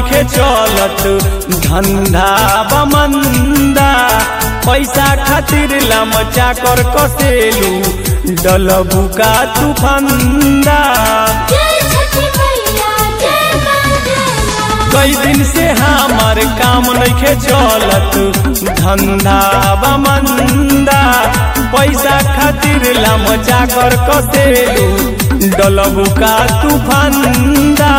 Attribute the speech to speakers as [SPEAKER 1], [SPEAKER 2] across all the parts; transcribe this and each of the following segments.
[SPEAKER 1] नइखे चलत धंधा बमंदा पैसा खातिर लमचा कर कसेलू डलबू का तू फंदा
[SPEAKER 2] जय छठी मैया जय मां जय मां
[SPEAKER 1] कई दिन से हमार काम नइखे चलत धंधा बमंदा पैसा खातिर लमचा कर कसेलू डलबू का तू फंदा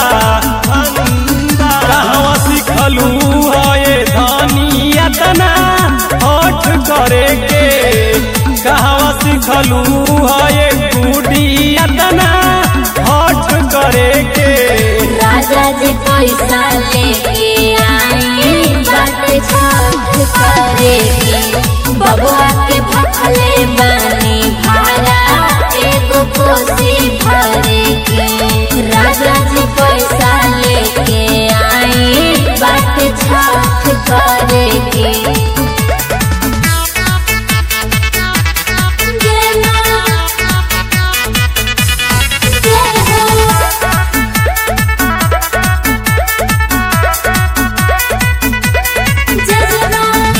[SPEAKER 1] कहवा सिखलू है धनिया तना हठ करे के कहवा सिखलू है गुडिया तना हठ करे के
[SPEAKER 2] राजा जी पैसा लेके आई बात छठ करेगी बबुआ के भखले बानी भाड़ा एगो कोसी भरेगी राजा जी पैसा लेके आई बात छठ करेगी जय मां जय हो जय जवान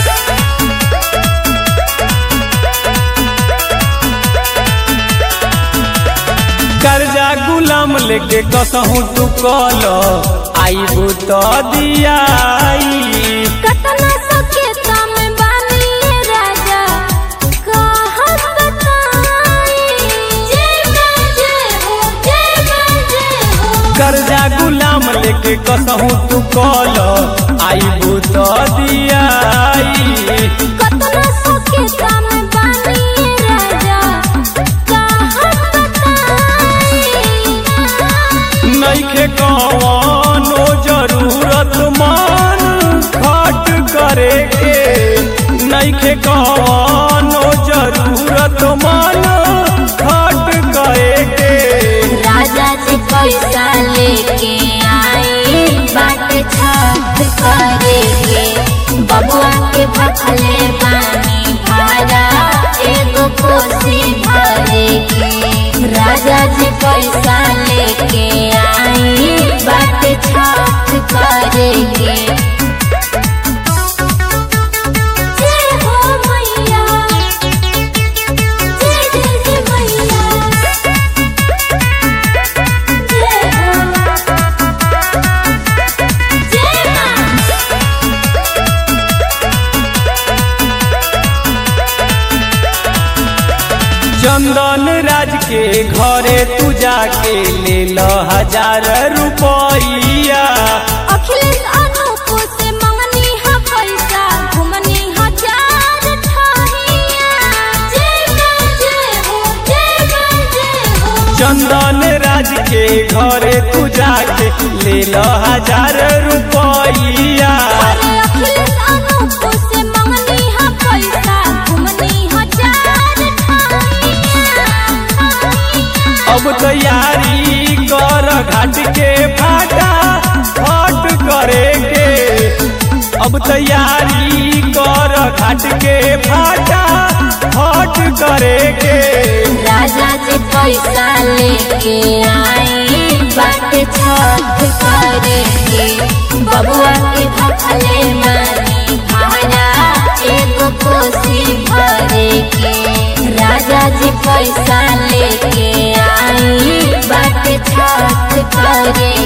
[SPEAKER 1] कर्जा गुलाम लेके कसहू तू कल आईबू तो दियाई
[SPEAKER 2] कतना सकेता में बानी राजा कहत बताई जय मां जय हो जय मां जय हो
[SPEAKER 1] कर्जा गुलाम लेके कसहू तू कल आईबू तो दियाई
[SPEAKER 2] कतना सकेता में बानी राजा कहत बताई
[SPEAKER 1] नइखे कवनो जरूरत मान खट करे के नइखे कवनो जरूरत मान खट करे के
[SPEAKER 2] राजा जी पैसा लेके आए बाट छठ करेगे बबुआ के भखले बानी भाड़ा एगो कोसी भरेगी राजा जी पैसा लेके आए बाट छठ करेगे जय हो मैया जय जय जय मैया जय हो जय मां
[SPEAKER 1] चंदन राज के घरे तू जाके ले लो हजार रुपया
[SPEAKER 2] अखिलेश अनूप से मंगनी है पैसा घुमनी हजार ठहिया जय मां जय हो जय मां जय हो
[SPEAKER 1] चंदन राज के घरे तू जाके ले लो हजार रुपया
[SPEAKER 2] अरे अखिलेश अनूप से मंगनी है पैसा घुमनी हजार ठहिया
[SPEAKER 1] अब तैयारी कर घाट के फाटा फट करे के अब तैयारी कर घाट के फाटा फट करे के
[SPEAKER 2] राजा जी पैसा लेके आए बाट छठ करेगे बबुआ के भखले मानी भाड़ा एगो कोसी भरेगी राजा जी पैसा लेके आए बाट छठ करेगी